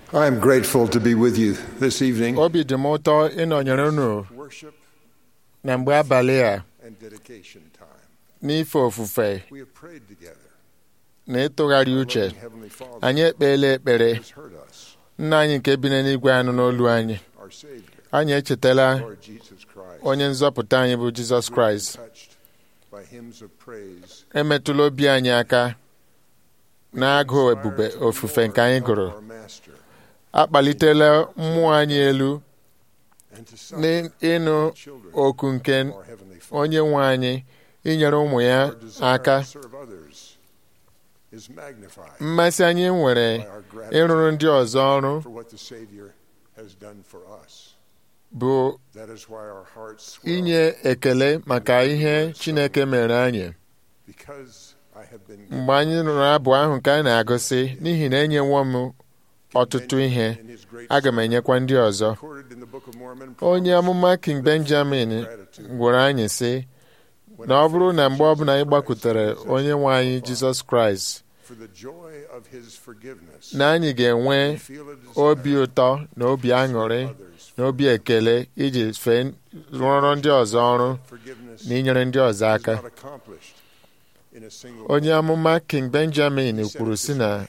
I am grateful to be with you this evening. obi dị m ụtọ ịnọnyere unu Worship na mgbe abalị a and dedication time. n'ife ofufe We have prayed together. na ịtụgharị uche Loving Heavenly Father anyị ekpeela ekpere has heard us, nna anyị nke bi n'eluigwe anụ n'olu anyị our Savior, anyị echetala Lord Jesus Christ. onye nzọpụta anyị bụ jizọs kraịst Touched by hymns of praise. emetụla obi anyị aka na-agụ ebube ofufe nke anyị gụrụ Our Master, akpalitela mmụọ anyị elu and to some n'ịnụ children, oku nke our Heavenly Father. onye nwe anyị inyere ụmụ ya Our desire aka to serve others is magnified mmasị anyị nwere by our gratitude ịrụrụ ndị ọzọ ọrụ for what the Savior has done for us. bụ That is why our hearts swell, inye ekele maka ihe chineke mere anyị because I have been given mgbe anyị nụrụ abụ ahụ nke a na-agụsị n'ihi na enyewo m ọtụtụ ihe in his great aga m enyekwa ndị ọzọ recorded in the Book of Mormon onye amụma king benjamin gwara anyị sị na ọ bụrụ na mgbe ọbụla anyị gbakwutere onye nwe anyị jizọs kraịst for the joy of his forgiveness. na anyị ga-enwe we feel a desire obi ụtọ na obi aṅụrị others na obi ekele iji fee rụọrọ ndị ọzọ ọrụ forgiveness na inyere ndị ọzọ is aka not accomplished in a single onye amụma king benjamin kwuru sị na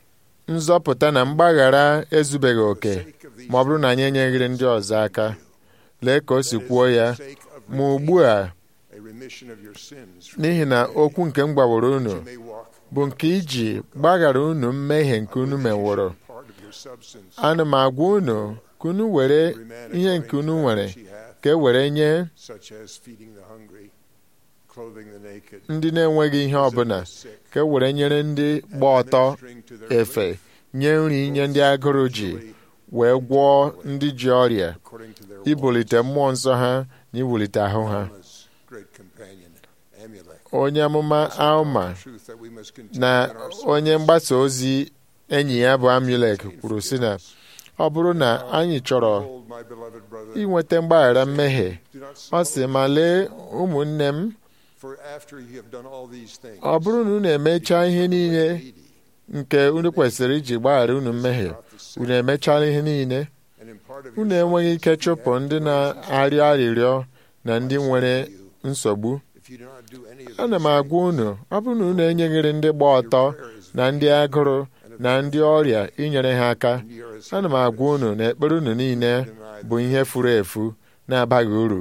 nzọpụta na mgbaghara ezubeghị oke ma ọ bụrụ na anyị enyeghịrị ndị ọzọ aka lee ka o si kwuo ya ma ugbu a a remission of your sins n'ihi na okwu nke m gwaworo unu you may walk bụ nke iji gbaghara unu mmehie nke unu meworo part of your substance ana m agwa unu ka unu were every man ihe according nke to unu that nwere which he hath, ka e were nye such as feeding the hungry clothing the naked ndị na-enweghị ihe ọbụla ka e were nyere ndị gba ọtọ ministering to their efe nye nri nye ndị agụrụ ji wee gwọọ ndị ji ọrịa according to their ibulite mmụọ nsọ ha na iwulite ahụ ha Alma's great companion Amulek onye amụma alma truth that we must continue na in our onye mgbasa ozi enyi ya bụ amulek kwuru sị na ọ bụrụ na anyị chọrọ Behold, my beloved brother, inweta mgbaghara mmehie do not ọ sị ma lee ụmụnne m for after you have done all these things, ọ bụrụ na unu emechaa ihe niile needy, nke unu kwesịrị iji gbaghara unu mmehie unu emechala ihe niile and in part of unu your enweghị ike substance you chụpụ have ndị no na-arịọ arịrịọ na ndị nwere you nsogbu if you do not do any of ana m these agwa unu ọ bụrụ na unu enyeghịrị ndị gba ọtọ na ndị agụrụ na ndị ọrịa inyere ha aka things, you are as ana m agwa unu na ekpere unu niile bụ ihe furu efu na-abaghị uru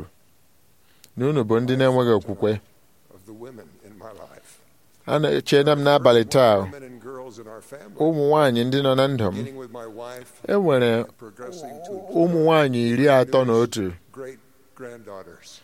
na unu bụ ndị na-enweghị okwukwe of the women in my life. a na-echena m n'abalị taa Women and girls in our family, ụmụ nwaanyị ndị nọ na ndụ m beginning with my wife, e nwere progressing to ụmụ nwaanyị iri atọ na otu great granddaughters.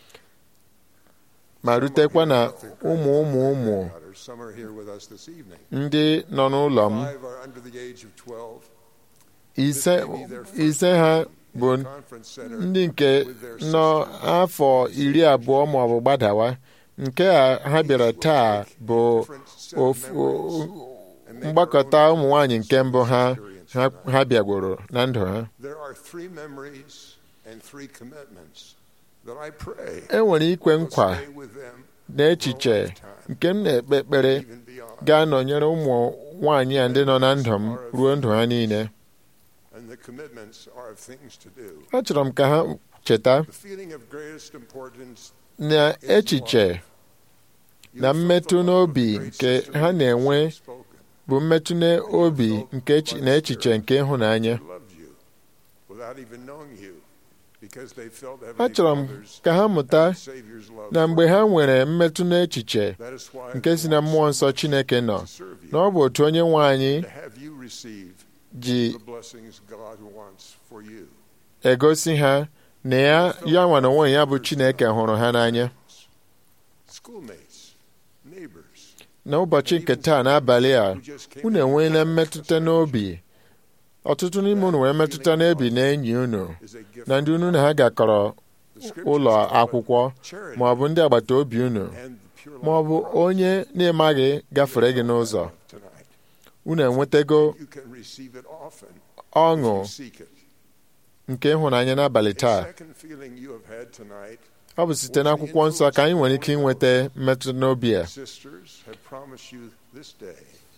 ma rutekwa na ụmụ ụmụ ụmụ Some are here with us this evening. ndị nọ n'ụlọ m Five are under the age of 12. ise ise ha bụ Conference center. ndị nke nọ afọ iri abụọ ma ọ bụ gbadawa nke a ha bịara taa bụ different set of ofu- memories and make mgbakọta our own ụmụ nwaanyị nke mbụ ha experience ha of ha bịagworo na ndụ ha There are three memories and three commitments that I pray e nwere ikwe will nkwa stay with them na echiche nke m na-ekpe ekpere even beyond. ga-anọnyere ụmụ nwaanyị a ndị nọ na ndụ m ruo ndụ ha niile And the commitments are of things to do. achọrọ m ka ha cheta The feeling of greatest importance na echiche you na have felt mmetụ the love of n'obi great nke sister ha na-enwe spoken. bụ mmetụ n'obi nke echi- na echiche nke ịhụnanya They loved you without even knowing you because they felt Heavenly achọrọ m Father's ka ha mụta and Savior's love na for mgbe them. ha nwere mmetụ n'echiche That is why nke si na they mmụọ want nsọ so much Chineke nọ to serve you, na ọ bụ otu onye nwe anyị to have you receive ji the blessings God wants for you. egosi ha na ya ya nwa na onwe ya bụ Chineke hụrụ ha n'anya Schoolmates, neighbors, n'ụbọchị nke taa n'abalị a who just came unu in enweela contact mmetụta with n'obi ọtụtụ n'ime unu nwere mmetụta n'obi na enyi unu is a gift na ndị unu na ha gakọrọ The scriptures ụlọ call it akwụkwọ charity ma ọ bụ ndị agbata obi unu and the pure ma ọ love bụ of Christ. onye na-emaghị gafere gị n'ụzọ Tonight. unu enwetago You can receive it often ọṅụ if you seek it. nke ịhụnanya n'abalị A taa second feeling you have had tonight, ọ bụ site n'akwụkwọ nsọ ka anyị nwere ike inweta mmetụta n'obi a sisters have promised you this day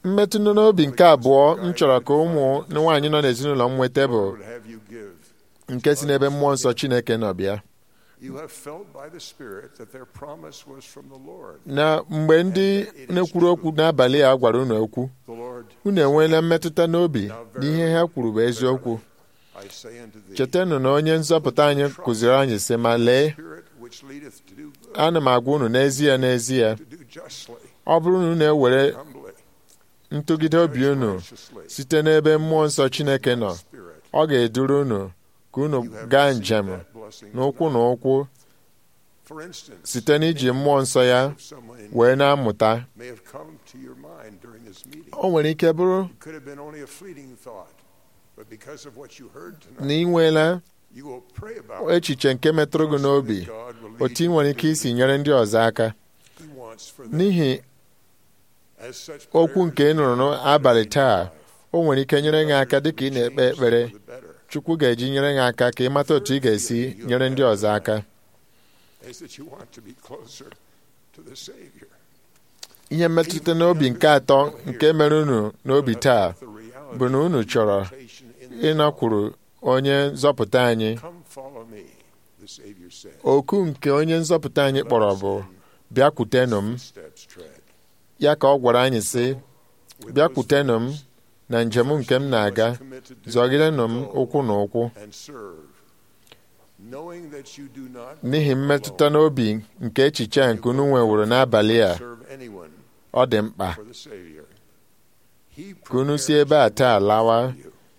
mmetụ n'obi nke abụọ m chọrọ ka ụmụ nwaanyị nọ n'ezinụlọ m nweta bụ Lord would have you give. nke si n'ebe mmụọ nsọ Chineke nọ bịa You have felt by the Spirit that their promise was from the Lord. na mgbe ndị na-ekwuru okwu n'abalị a gwara unu okwu The Lord, unu enweela mmetụta n'obi na ihe ha kwuru bụ eziokwu I say unto thee, chetanụ na onye nzọpụta anyị kụziri anyị sị ma lee Spirit which leadeth to do good, ana m agwa unu n'ezie n'ezie to do justly, ọ bụrụ na unu ewere humbly, ntụgide obi unu righteously, site n'ebe mmụọ nsọ Chineke nọ Spirit, ọ ga-eduru unu ka unu you have gaa received njem that blessing n'ụkwụ na tonight. ụkwụ For instance, site n'iji mmụọ nsọ ya if someone in wee na-amụta may have come to your mind during this meeting. o nwere ike bụrụ It could have been only a fleeting thought, but because of what you heard na tonight, ị nweela you will pray about it. echiche nke metụrụ gị n'obi trusting that God will lead otu ị you nwere in ike isi the nyere ndị ọzọ aka He wants for them. n'ihi As such okwu nke ị nụrụ prayers n'abalị taa in life, o nwere ike nyere gị aka dịka ị na-ekpe ekpere for the better, Chukwu ga-eji nyere gị aka ka ị mata otu ị ga-esi nyere ndị ọzọ aka is that you want to be closer to the Savior. ihe mmetụta n'obi nke atọ nke mere unu n'obi taa The reality bụ na unu chọrọ of invitation in the ịnakwuru onye nzọpụta anyị Come follow me, the Savior said. oku nke onye nzọpụta anyị kpọrọ bụ bịakwutenụ m Steps tread. ya ka ọ gwara anyị sị With bịakwutenụ m those na njem nke m na-aga committed to zọgidenụ m go ụkwụ na ụkwụ and serve, knowing that you do not n'ihi go mmetụta alone. n'obi nke echiche a nke unu nweworo n'abalị a Serve anyone ọ dị mkpa for the Savior. He ka unu si ebe a taa lawa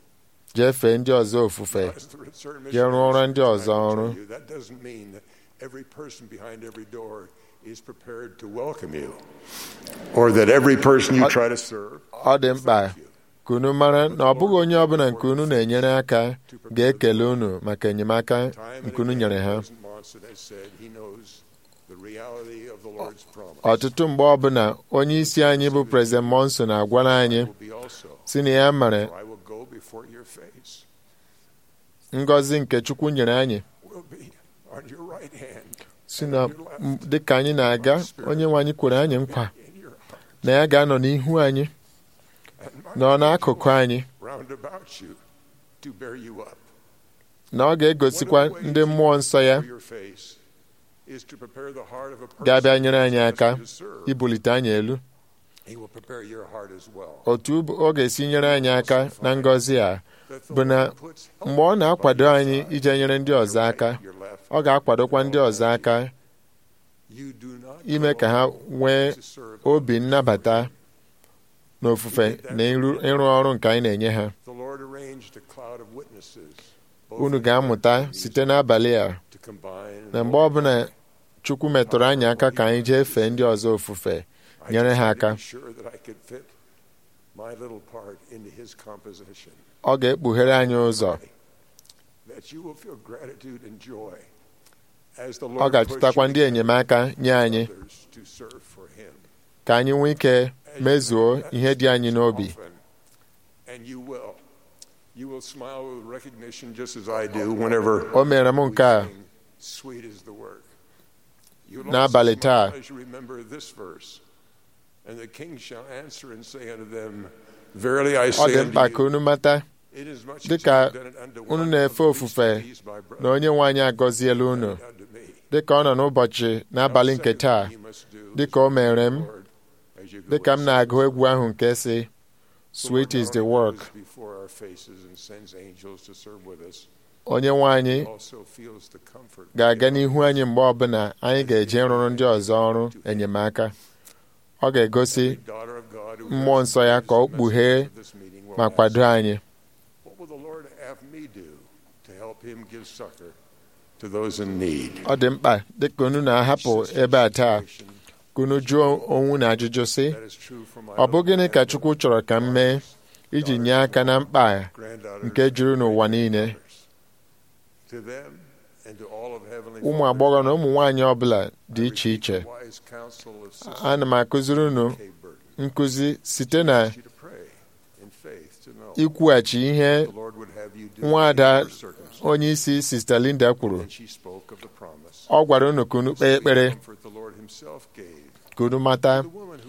jee ndị ọzọ ofufe jee rụọ ọrụ ndị ọzọ ọrụ That doesn't mean that every person behind every door is prepared to welcome you, or that every person you try to serve. ọ dị mkpa ka unu mara na ọ bụghị onye ọbụla nke unu na-enyere aka ga-ekele unu maka enyemaka Time and nke unu again, nyere ha President Monson has said he knows the reality of the Lord's promise. ọtụtụ mgbe ọbụla onye isi anyị bụ prezident monson agwara anyị will be also, si na ya mere for I will go before your face, ngọzi nke chukwu nyere anyị will be on your right hand, si na m- dịka anyị na-aga onye nwe anyị kwere anyị nkwa in your heart, na ya ga-anọ n'ihu anyị and my nọ n'akụkụ anyị round about you to bear you up. na ọ ga-egosikwa ndị mmụọ nsọ ya For your face is to prepare the heart of a person ga-abịa nyere anyị who is aka destined to serve. ibulite anyị elu He will prepare your heart as well. otu ọ ga-esi nyere anyị aka na ngọzi a That the bụ na Lord puts help mgbe ọ na-akwado by your anyị side, ije nyere ndị your ọzọ right, aka your left. ọ ga-akwadokwa ndị ọzọ aka You do not ime go ka ha alone nwee to serve obi others. nnabata n'ofufe na ịrụ ịrụ ọrụ nke anyị na-enye ha The Lord arranged a cloud of witnesses, both unu in ga-amụta heaven and site n'abalị a to combine na and mgbe ọbụla chukwu metụrụ anyị aka ka anyị jee fee ndị ọzọ ofufe I nyere just ha need to aka be sure that I could fit my little part into his composition. ọ ga-ekpughere anyị ụzọ That you will feel gratitude and joy as the ọ Lord ga-achụtakwa puts ndị you enyemaka nye anyị others to serve for him. ka anyị nwee ike mezuo ihe dị anyị n'obi Often, And you will. You will smile with recognition just as I do whenever o mere m nke a we sing, Sweet is the work. You'll N'abalị also taa. smile as you remember this verse. And the king shall answer and say unto them, Verily I ọ say dị unto mkpa ka you, unu mata inasmuch as dịka you have done it unto unu one na-efe of the least ofufe of these, my na brethren, onye nwe anyị agọziela unu unto me. dịka ọ nọ n'ụbọchị n'abalị nke taa dịka o mere m dịka m na-agụ egwu ahụ nke si sweet is the work onye nwe anyị ga-aga n'ihu anyị mgbe ọbụla anyị ga-eje rụrụ ndị ọzọ ọrụ enyemaka ọ ga-egosi mmụọ nsọ ya ka ọ kpughee ma kwado anyị What will the Lord have me do to help him give succor to those in need? ọ dị mkpa dịka unu na-ahapụ ebe a taa ka unu jụọ onwe na ajụjụ sị That is true for my ọ bụ own gịnị ka Chukwu chọrọ ka m mee iji nye aka na mkpa a granddaughters nke juru n'ụwa niile To them and to all of heavenly ụmụ fathers, agbọghọ na ụmụ nwaanyị ọbụla I dị iche repeat iche the wise counsel of Sister ana m akụziri unu Kay Burton. nkụzi site na Ask you to pray in faith to know ikwughachi ihe the Lord would have you do nwaada in your circumstances. onye isi Sista Linda kwuru And she spoke of the promise. ọ gwara unu ka unu kpee ekpere Comfort the Lord himself gave ka unu mata the woman who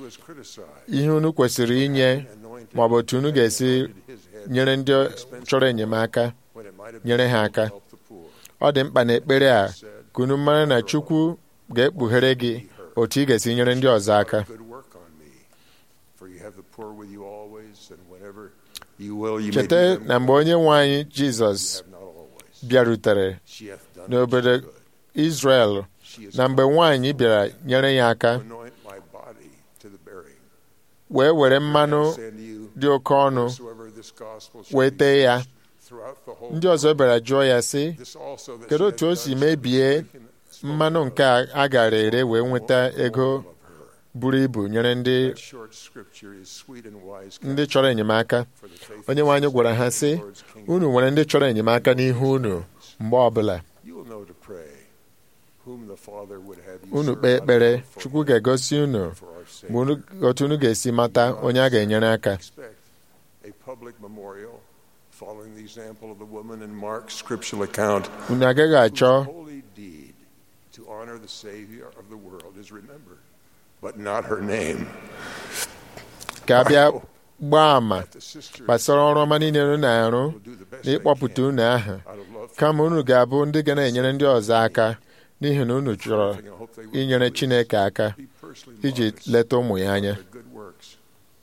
was criticized. ihe unu kwesịrị inye Anointed ma ọ bụ otu unu ga-esi his head nyere ndị chọrọ enyemaka when it might have nyere been ha to aka help the poor. ọ dị mkpa na ekpere a ka unu mara na Chukwu ga-ekpughere gị otu ị ga-esi nyere ndị ọzọ aka Good work on me. For you have the poor with you always, and whenever you will, you may cheta do them na mgbe onye nwe anyị Jizọs You have not always. bịarutere She hath done n'obodo what she could. Izrel She is na mgbe nwaanyị bịara nyere ya aka to anoint my body to the burying. wee were mmanụ I send you dị oke ọnụ whosoever this gospel shall wee be tee ya preached throughout the whole ndị ọzọ bịara jụọ ya sị This also that kedu she otu o hath si done shall be mebie spoken- spoken mmanụ of nke a a gara ere wee nweta ego of her. buru ibu nyere ndị That short scripture is sweet and wise ndị counsel chọrọ enyemaka for the faithful onye nwe anyị gwara ha of sị the Lord's kingdom. unu nwere ndị chọrọ enyemaka n'ihu unu mgbe ọbụla You will know to pray whom the Father would have you unu serve kpee ekpere unto for Chukwu him ga-egosi unu for our sake. mgbe unu- otu unu ga-esi mata onye a ga-enyere aka Expect a public memorial following the example of the woman in Mark's scriptural account unu agaghị achọ whose holy deed to honor the Savior of the world is remembered, but not her name. ka a bịa gbaa àmà That the sisters gbasara ọrụ ọma niile unu na-arụ will do the best na they ịkpọpụta can unu aha out of love for kama unu ga-abụ ndị ga na-enyere ndị ọzọ aka n'ihi na unu chọrọ everything. I hope they will inyere do Chineke aka is be personally iji modest leta ụmụ ya anya of their good works.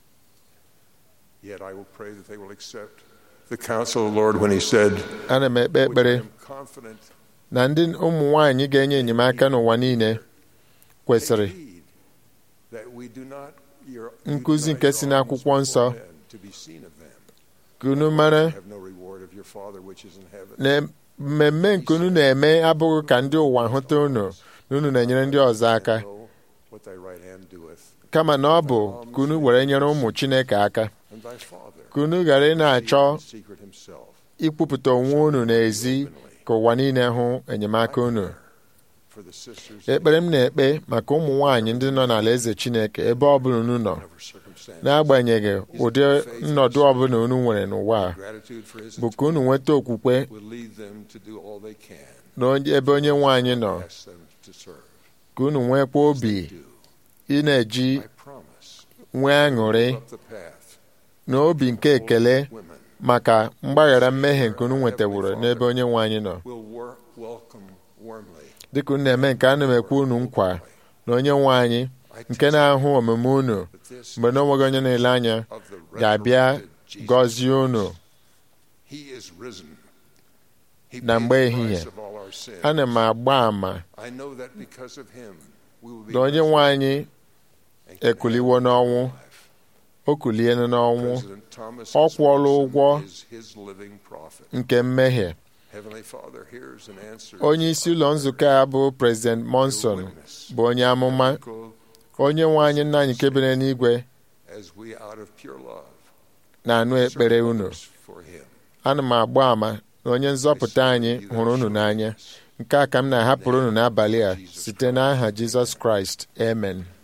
Yet I will pray that they will accept the counsel of the Lord when He said, ana m ekpe "Which I ekpere am confident na ndị ụmụ nwaanyị ga-enye enyemaka n'ụwa niile kwesịrị take heed that we do not your- Nkụzi do not nke si your n'akwụkwọ alms nsọ before men to be seen of them. ka unu mara You have no reward of your Father which is in heaven. na mmemme nke unu na-eme abụghị ka ndị ụwa hụta unu na unu na-enyere ndị ọzọ aka Know what thy right hand doeth, kama na ọ bụ ka unu were nyere ụmụ Chineke aka and thy Father ka unu ghara ị na-achọ in secret himself. ikwupụta onwe unu n'ezi ka ụwa niile hụ enyemaka unu For the sisters ekpere m na-ekpe maka ụmụ nwaanyị ndị nọ n'ala eze Chineke ebe ọbụla unu nọ in whatever circumstance. n'agbanyeghị ụdị nnọdụ ọbụla unu nwere n'ụwa a Gratitude for his bụ ka unu nweta okwukwe will lead them to do all they can. na onye- ebe onye nwaanyị nọ Ask them to serve. ka unu nwekwa obi Do. ị na-eji I promise. nwee aṅụrị Up the path. na obi nke ekele Women maka mgbaghara mmehie nke unu nwetaworo n'ebe onye nwaanyị nọ will wor- welcome warmly. dịka unu na-eme nke ana m ekwe unu nkwa na onye nwe anyị nke na-ahụ omume unu But this mgbe na onweghị onye na-ele anya of the ga-abịa resurrected Jesus gọzie unu Christ. He is risen. He na paid mgbe the ehihie. price of all our sins. ana m agba ama I know that because of him, we will be na onye nwe anyị and can ekuliwo have n'ọnwụ life. o kuliela n'ọnwụ President Thomas Ọ S. kwụọla Monson ụgwọ is his living prophet. nke mmehie Heavenly Father hears and answers onye isi ụlọ nzukọ a bụ President Monson witness. bụ onye amụma Echo onye nwe anyị nna anyị nke bere n'igwe as we out of pure love na-anụ ekpere serve unu others for him. ana m agba ama na onye nzọpụta anyị hụrụ unu n'anya nke a ka m na-ahapụrụ unu n'abalị a site n'aha Jizọs Kraịst amen